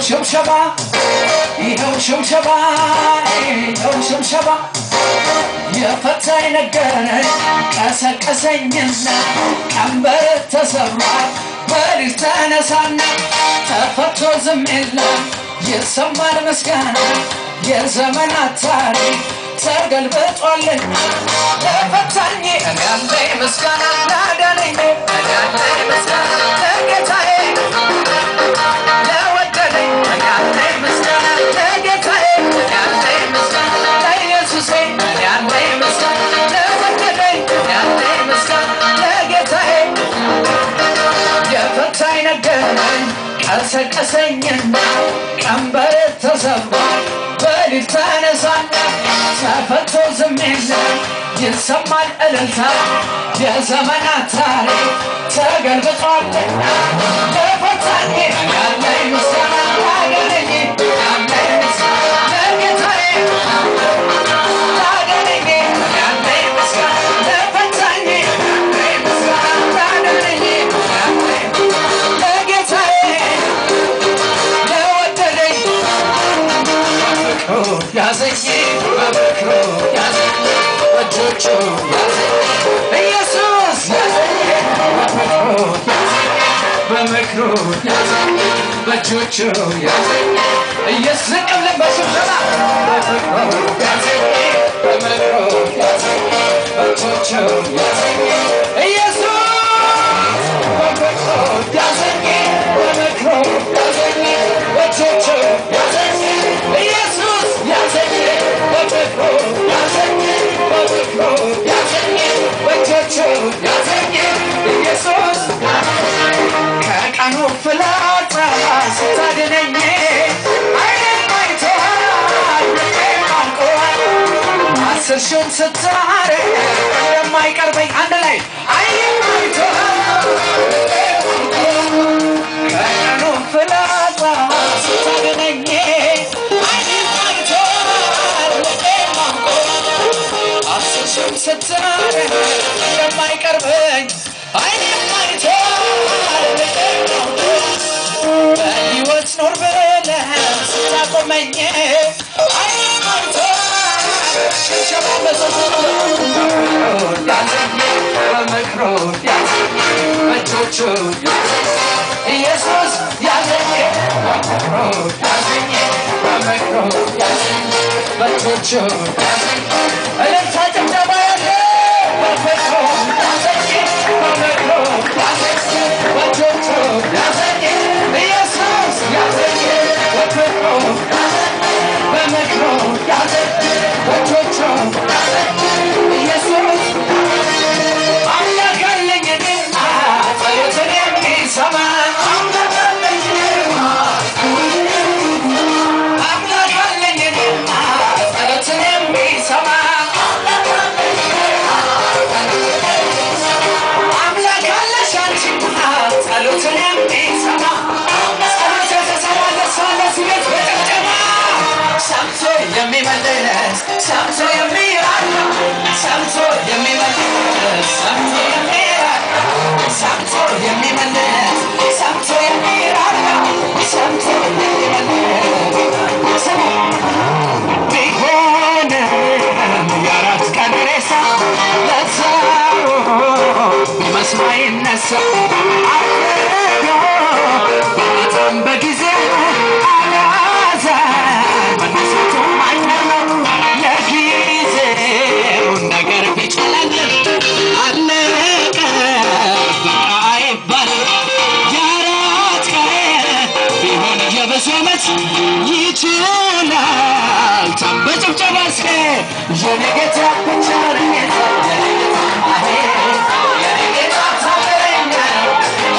ሽብሸባ ይኸው ሽብሸባ ይኸው ሽብሸባ የፈታኝ ነገረኝ ቀሰቀሰኝና ቀንበር ተሰብሯል በልጅ ተነሳና ተፈቶ ዝም የለም ይሰማል ምስጋና የዘመናት ታሪክ ተገልብጧልና ለፈታኝ እኔ ያለኝ ምስጋና ላዳነኝ እኔ ያለኝ ምስጋና ለጌታዬ ለወደደኝ እኔ ያለኝ ምስጋና ለጌታዬ እኔ ያለኝ ምስጋና ለኢየሱሴ እኔ ያለኝ ምስጋና ለወደደኝ እኔ ያለኝ ምስጋና ለጌታዬ የፈታኝ ነገረኝ ቀሰቀሰኝና ቀንበር ተሰብሯል በሊት ተነሳና ተፈቶ ዝም የለም ይሰማል እልልታ የዘመናት ታሪክ ተገልብጧልና ለፈታኝ ያለኝ ምስጋና ላገነኝ ያለኝ ምስጋና ለጌታዬ ላገነኝ ያለኝ ምስጋና ለፈታኝ ያለኝ ምስጋና ላገነኝ ያለኝ ለጌታዬ ለወደደኝ በፍቅሩ ያዘኝ በፍቅሩ ያዘኝ በእጆቹ ያዘኝ ኢየሱስ ያዘኝ በፍቅሩ ያዘኝ በምክሩ ያዘኝ በእጆቹ ያዘኝ ኢየሱስ ዝቅ ብለን በስብሰባ በፍቅሩ ያዘኝ በምክሩ ያዘኝ በእጆቹ ያዘኝ ኢየሱስ በፍቅሩ ያዘኝ በምክሩ ያዘኝ በእጆቹ ያዘኝ ኢየሱስ ያዘኝ በፍቅሩ ያዘኝ በፍቅሩ ያዘኝ በእጆቹ ያዘኝ ኢየሱስ ከቀኑ ፍላጻ ስታድነኝ ዓይኔን አይቶሃል ልቤም አውቆሃል አስር ሺውን ስታረግ እንደማይቀርበኝ አንድ ላይ ዓይኔን አይቶሃል ልቤም አውቆሃል ከቀኑ ፍላጻ ስታድነኝ ዓይኔን አይቶሃል ልቤም አውቆሃል አስር ሺውን ስታረግ እንደማይቀርበኝ ዓይኔን አይቶሃል ልቤም አውቆሃል በሕይወት ኖር ብለህ ስታቆመኝ ዓይኔን አይቶሃል ሽብሸባ በዘዘሩ ያዘኝ በምክሩ ያዘኝ በእጆቹ ያዘኝ ኢየሱስ ያዘኝ በምክሩ ያዘኝ በምክሩ ያዘኝ በእጆቹ ያዘኝ እልልታ ጭብጨባ ያለ በፍቅሩ ያዘኝ በምክሩ ያዘኝ በእጆቹ ያዘኝ ኢየሱስ ያዘኝ በፍቅሩ ያዘኝ በምክሩ ያዘኝ በእጆቹ ያዘኝ ኢየሱስ አምላክ አለኝ እኔማ ጸሎትን የሚሰማ አምላክ አለኝ እኔማ አምላክ አለኝ እኔማ ጸሎትን የሚሰማ አምላክ አለሽ አንቺማ ጸሎትን የሚሰማ ጸሎት የተሰማ ለእሷ ለስሜት በጭብጨባ ሰምቶ የሚመልስ ሰምቶ የሚራራ ሰምቶ የሚመልስ ሰምቶ የሚራራ ሰምቶ የሚመልስ ሰምቶ የሚራራ ሰምቶ የሚመልስ ስሙ ቢሆንም የአራት ቀን ሬሳ ለሰው መስሎ አይነሳ አርዶ በጣም በጊዜ አልያዘን መነሳቱ ማይቀር ነው የጊዜውን ነገር ቢጨለልም አለቀ በቃ አይባልም የአራት ቀን ቢሆን የብዙ ዓመት ይችላል ታም በጭብጨባ እስከ የኔ ጌታ ብቻ ነው ጌታ የኔ ጌታ አሄ የኔ ጌታ ታምረኛ ነው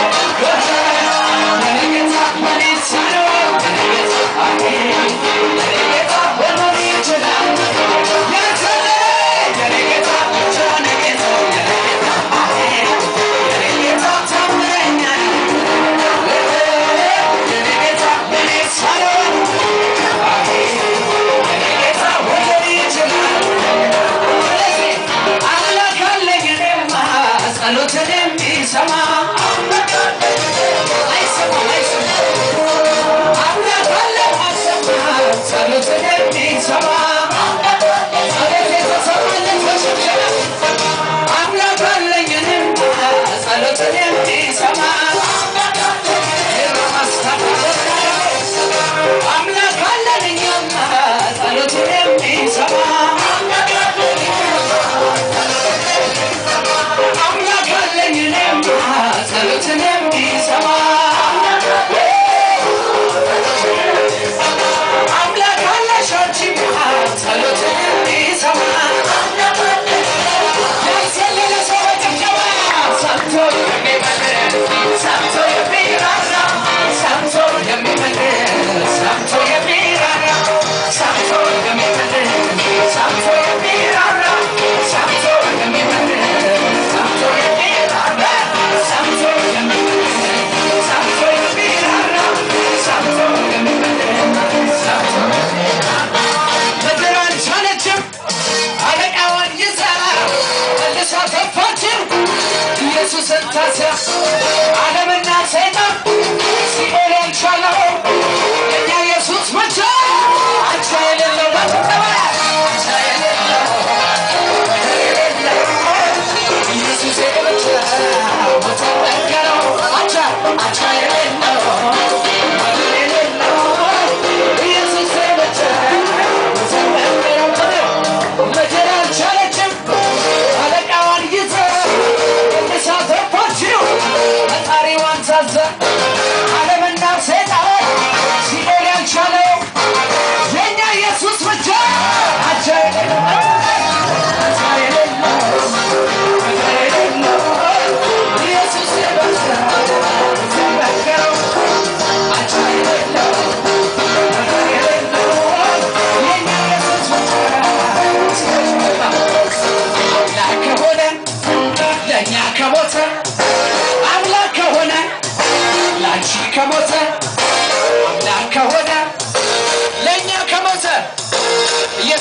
የኔ ጌታ ምን ይሳነው የኔ ጌታ አሄ የኔ ጌታ ሁሉን ይችላል የተለየ የኔ ጌታ ብቻ ነው ጌታ የኔ ጌታ አሄ የኔ ጌታ ታምረኛ ነው የኔ ጌታ ምን ይሳነው የኔ ጌታ ሁሉን ይችላል አምላክ አለኝ እኔማ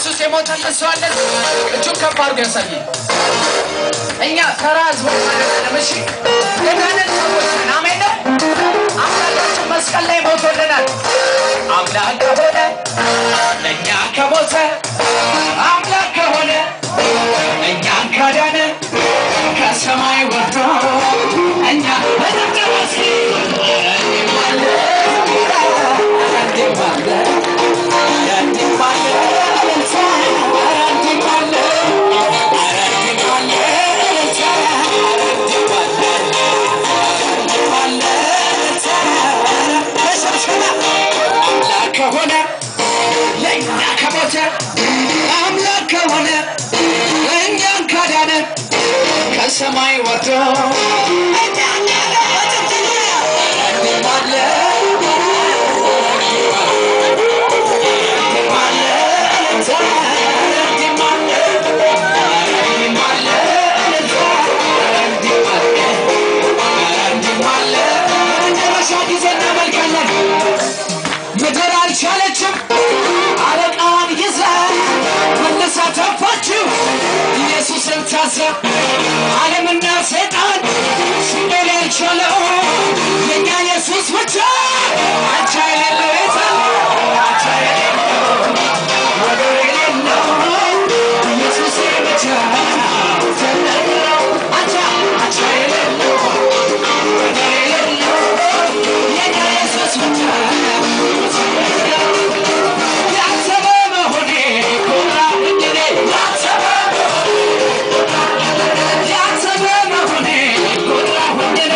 ኢየሱስ የሞተልን ሰው አለ? እጁን ከፍ አድርጎ ያሳይ። እኛ ተራ ህዝቦች አይደለም። እሺ የዳንን ሰዎች ነን። አሜን ነው። አምላካችን መስቀል ላይ ሞቶልናል። አምላክ ከሆነ ለእኛ ከሞተ አምላክ ከሆነ እኛን ካዳነ ከሰማይ ወርዶ እኛ በደብደባሲ ከሆነ ለእኛ ከሞተ አምላክ ከሆነ እኛን ካዳነ ከሰማይ ወርዶ እኛን መጨረሻ ጊዜ እናመልካለን። ምድር አልቻለችም አለቃዋን ይዛ መልሳ ተፋችው ኢየሱስን ታዛ ዓለምና ሰይጣን ሲኦል ያልቻለው የእኛ ኢየሱስ ብቻ አቻ የሌለው የታ አቻ የሌለው ወደር የሌለው ኢየሱስ ብቻ ተነግረው አቻ አቻ የሌለው ወደር የሌለው የእኛ ኢየሱስ ብቻ ያሰበ መሆኔ ኮራሁኝ እኔ ያሰበ ያሰበ መሆኔ ኮራሁኝ እኔ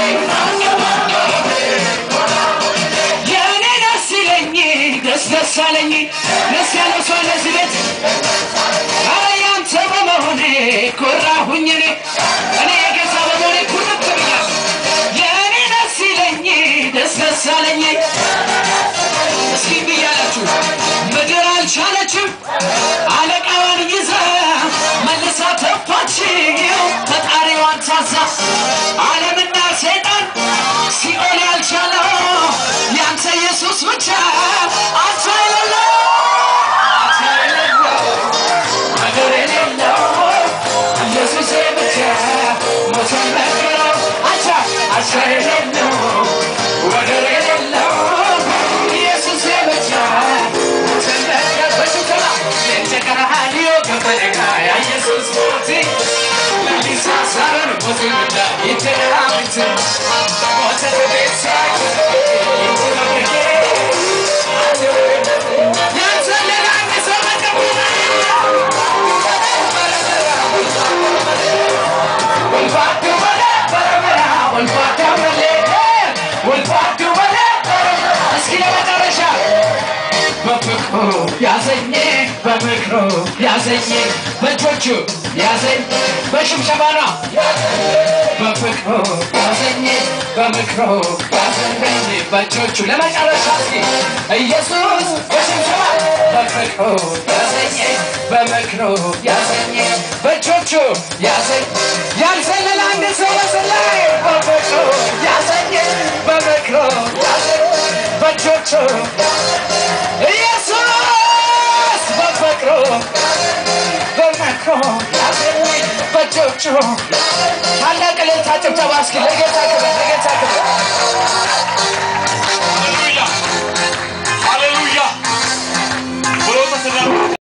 የእኔ ደስ ይለኝ ደስ ደስ አለኝ ደስ ያለው ሰው ለዚህ ቤት ኧረ ያንተ በመሆኔ ኮራሁኝ እኔ እኔ የጌታ በመሆኔ ኩርት ብያለሁ የእኔ ደስ ይለኝ ደስ ደስ አለኝ እስኪ ብያላችሁ ምድር አልቻለችም አለቃዋን ይዛ መልሳ ተፋችው ፈጣሪዋን ታዛ ዓለምና ሰይጣን ሲኦል ያልቻለው ያንተ ኢየሱስ ብቻ አቻ የሌለው አቻ የሌለው ነገር የሌለው ኢየሱስ ብቻ ሞቶን ነገረው አቻ አቻ የሌለው ወደር የሌለው ኢየሱስ ብቻ ሞቶን ነገር በሽከራ ለተቀራሃዲዮ ከፈለጋ ያ ኢየሱስ ሞቲ ለሊሳ ሳረን ሞቲ እንዳ ይተራምት ሞተ ቤት ሳይ ያንሰለና ሰው መቀበላ ያዘኝ በምክሩ ያዘኝ በእጆቹ ያዘኝ በሽብሸባ ነው በፍቅሩ ያዘኝ በምክሩ ያዘኝ በእጆቹ ለመጨረሻ እስኪ ኢየሱስ በሽብሸባ በፍቅሩ ያዘኝ በምክሩ ያዘኝ በእጆቹ ያዘኝ ያልዘለለ አንድ ሰው ያዘላይ በፍቅሩ ያዘኝ በምክሩ ያዘኝ በእጆቹ ኢየሱስ በፍቅሩ በምክሩ ያዘኝ በእጆቹ ታላቅ እልልታ ጭብጨባ እስኪ ለጌታ ክብር ለጌታ ክብር